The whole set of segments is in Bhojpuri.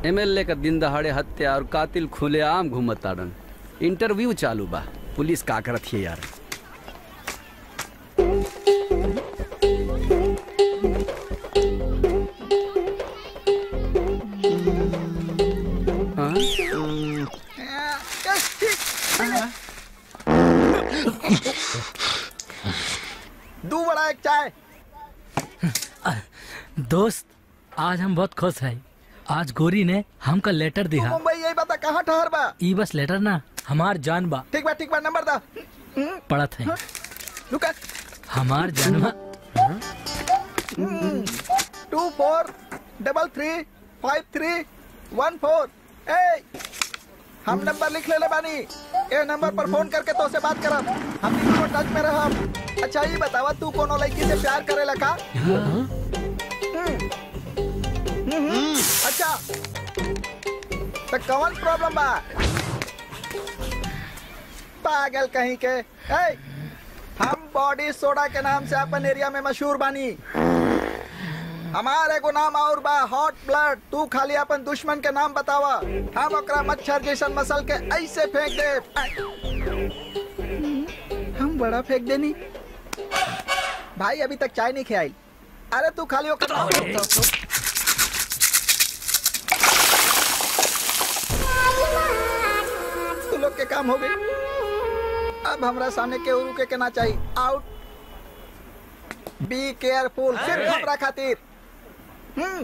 एमएलए का दिन दहाड़े हत्या और कातिल खुलेआम घूमत ताड़न इंटरव्यू चालू बा पुलिस का करत है यार हाँ? दू बड़ा एक चाय दोस्त आज हम बहुत खुश हैं आज गोरी ने हमका लेटर दिया मुंबई यही बता कहाँ ठहर बा ई बस लेटर ना हमार जान बा ठीक बा ठीक बा नंबर दा पढ़त है रुका हमार जानवा two four double three five three one four ए हम नंबर लिख ले बानी ए नंबर पर फोन करके तो से बात करब हम भी टच में रहब अच्छा ये बतावा तू कोनो लड़की से प्यार करेला का हम्म। हम्म, अच्छा तो कौन प्रॉब्लम बा पागल कहीं के ए, हम बॉडी सोडा के नाम से अपन एरिया में मशहूर बानी हमारे को नाम और बा हॉट ब्लड तू खाली अपन दुश्मन के नाम बतावा हम ओकरा मच्छर जैसन मसल के ऐसे फेंक दे हम बड़ा फेंक देनी भाई अभी तक चाय नहीं खिलाई अरे तू खाली ओकरा तू लोग के काम हो गई अब हमरा सामने केहू रुके के ना चाहिए आउट बी केयरफुल सिर्फ हमरा खातिर हम्म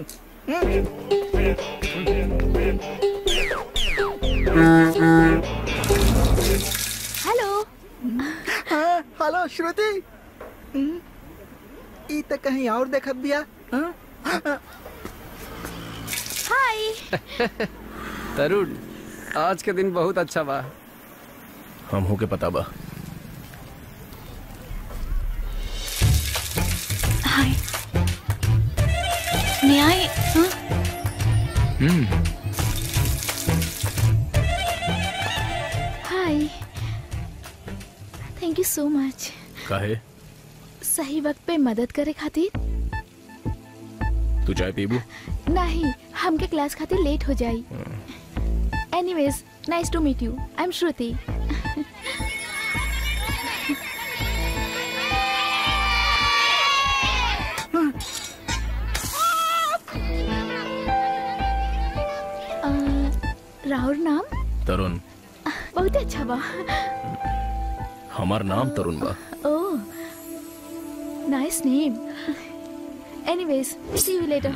हेलो हाँ, हेलो श्रुति हम्म, ई तो कहीं और देखत बिया हाँ? हाय तरुण आज के दिन बहुत अच्छा बा हम हो के पता बा हाय न्याय हाँ? हम्म hi thank you so much काहे सही वक्त पे मदद करे खातिर तू चाय पीबू नहीं हमके क्लास खातिर लेट हो जाई anyways nice to meet you I am Shruti uh, Rahul नाम तरुण बहुत अच्छा बा हमार नाम तरुण बा oh nice name anyways see you later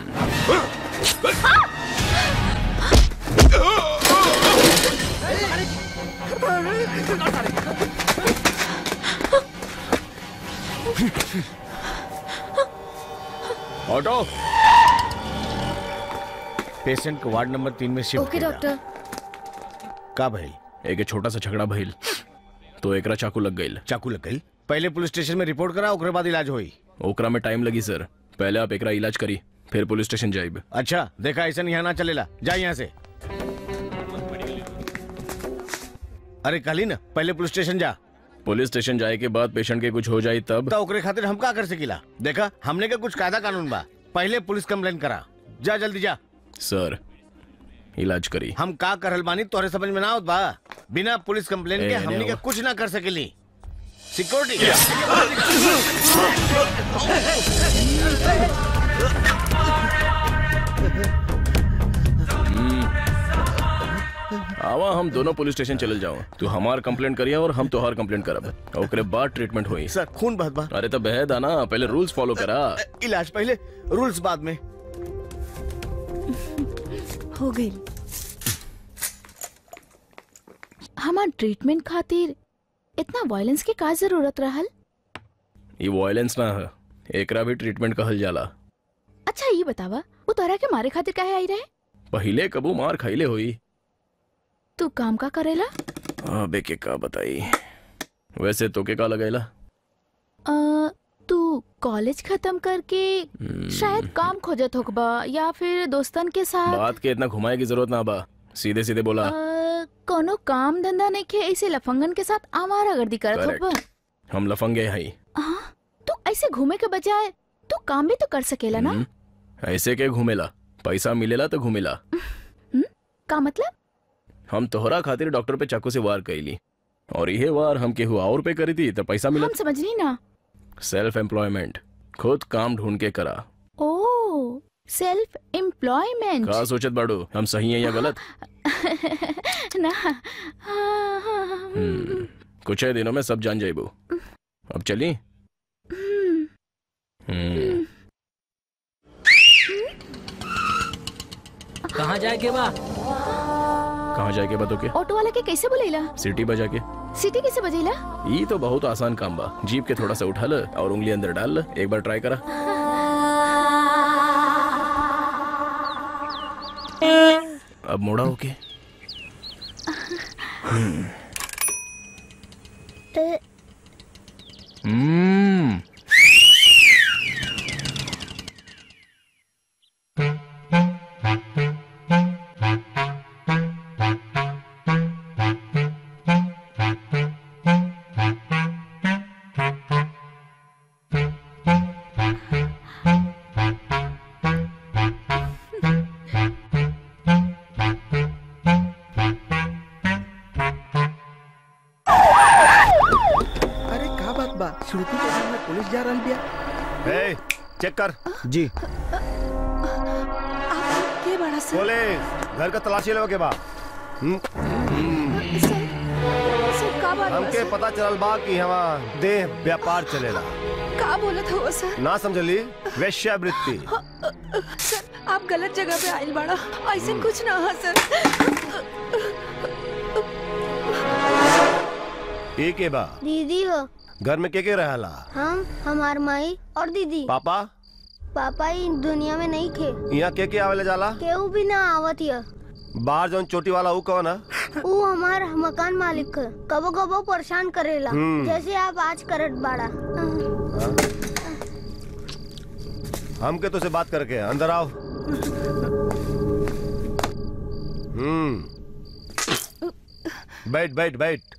auto patient को वार्ड नंबर तीन में शिफ्ट ओके डॉक्टर का भइल एक छोटा सा झगड़ा भइल तो एकरा चाकू लग गईल चाकू लग गई पहले पुलिस स्टेशन में रिपोर्ट करा ओकरे बाद इलाज होई ओकरा में टाइम लगी सर पहले आप एकरा इलाज करी फिर पुलिस स्टेशन जाइब अच्छा देखा ऐसा यहाँ ना चलेला जा यहाँ से अरे कहली ना पहले पुलिस स्टेशन जा पुलिस स्टेशन जाए के बाद पेशेंट के कुछ हो जाए तब तो ओकरे खातिर हम का कर सकीला देखा हमने का कुछ कायदा कानून बा पहले पुलिस कंप्लेन करा जा जल्दी जा सर इलाज करी हम का करल बानी तोहरे समझ में ना आवत बा बिना पुलिस कंप्लेन ए, के नहीं हमने का हुआ। कुछ ना कर सकेली सिक्योरिटी आवा हम दोनों पुलिस स्टेशन चले जाओ तू हमार कंप्लेंट करिया और हम तोहार कंप्लेंट करब ओकरे बाद ट्रीटमेंट होई सर खून बहत बा अरे तो बहद आना पहले रूल्स फॉलो करा इलाज पहले रूल्स बाद में हो गई हमार ट्रीटमेंट खातिर इतना वायलेंस के का जरूरत रहल ये वायलेंस ना है एकरा भी ट्रीटमेंट कहल जाला अच्छा ये बतावा वो तोहरा के मारे खातिर काहे आई रहे पहिले कबू मार खाइले होई तू काम का करेला अबे के का बताई वैसे तो के का लगैला अ, तू कॉलेज खत्म करके शायद काम खोजत होकबा या फिर दोस्तन के साथ बात के इतना घुमाए की जरूरत ना बा सीधे सीधे बोला अ, कोनो काम धंधा नहीं के ऐसे लफंगन के साथ आवारा गर्दी करत Correct. होकबा हम लफंगे हई हाँ, तू ऐसे घूमे के बजाय तू काम भी तो कर सकेला ना हम्म, ऐसे के घूमेला पैसा मिलेला तो घूमेला का मतलब हम तोहरा खातिर डॉक्टर पे चाकू से वार कैली और यह वार हम केहू और पे करी थी तो पैसा हम मिलत समझनी ना सेल्फ एम्प्लॉयमेंट खुद काम ढूंढ के करा ओ सेल्फ एम्प्लॉयमेंट का सोचत बाड़ू हम सही है या गलत ना हम्म, कुछ ही दिनों में सब जान जाइबू अब चली हम्म, कहाँ जाए के बा कहाँ जाके बतो के ऑटो वाला के कैसे बोलेला सिटी बजा के सिटी कैसे बजेला ये तो बहुत आसान काम बा जीप के थोड़ा सा उठा ल और उंगली अंदर डाल ल एक बार ट्राई करा अब मोड़ा होके हम्म अरे का बात बा श्रुति के सामने पुलिस जा रहल बिया ए, चेक कर जी के बड़ा सर पुलिस घर का तलाशी लेवे के बा हम्म, सर सर का बात बा हमके सर? पता चलल बा कि हवा देह व्यापार चलेला का बोलत हो सर ना समझली वेश्यावृत्ति सर आप गलत जगह पे आइल बाड़ा ऐसे कुछ ना है सर ए के बा दीदी हो घर में के के रहला हम हमार माई और दीदी पापा पापा ही दुनिया में नहीं थे यहाँ के के आवेले जाला केहू भी ना आवत हिय बाहर जौन चोटी वाला ऊ कौन है ऊ हमार मकान मालिक है कबो कबो परेशान करेला हम्म। जैसे आप आज करत बाड़ा हमके तो से बात करके अंदर आओ हम्म बैठ बैठ बैठ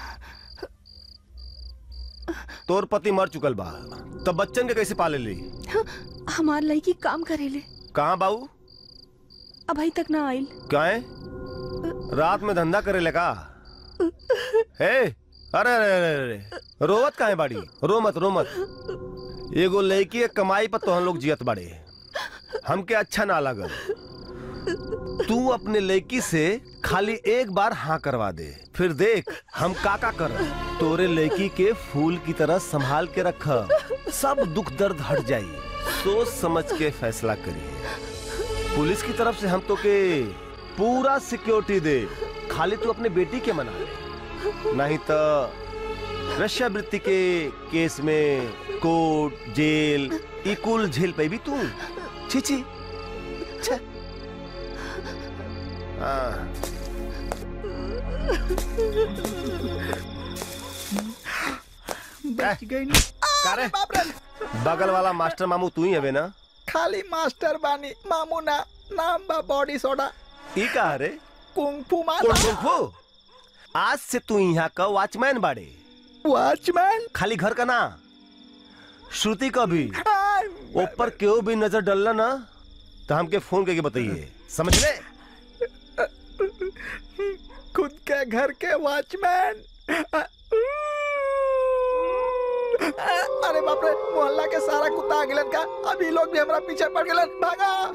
तोर पति मर चुकल बा तब बच्चन के कैसे पाले ली हमार लड़की काम करेले कहाँ बाऊ अभी तक ना आइल काहे रात में धंधा करे लगा हे अरे अरे अरे अरे रोवत काहे बाड़ी रो मत रो मत एगो लड़की के कमाई पर तो हम लोग जियत बाड़े हमके अच्छा ना लगल तू अपने लड़की से खाली एक बार हाँ करवा दे फिर देख हम का का कर तोरे लड़की के फूल की तरह संभाल के रख सब दुख दर्द हट जाई सोच समझ के फैसला करिए पुलिस की तरफ से हम तो के पूरा सिक्योरिटी दे खाली तू अपने बेटी के मना ले नहीं तो वेश्यावृत्ति के केस में कोर्ट जेल ई कुल झेल पे भी तू छी छी छे। हाँ बच गई नी। का रे? अरे बाप रे बगल वाला मास्टर मामू तू ही हवे ना खाली मास्टर बानी मामू ना नाम बा बॉडी सोडा ई का रे कुंफू कुल मास्टर कुंफू आज से तू यहाँ का वॉचमैन बाड़े वॉचमैन खाली घर का ना श्रुति का भी ऊपर क्यों भी नजर डलना ना तो हमके फोन करके बताइए समझ ले खुद के घर के वॉचमैन अरे बाप रे मोहल्ला के सारा कुत्ता आ गिलन का अभी लोग भी हमरा पीछे पड़ गेलन भागा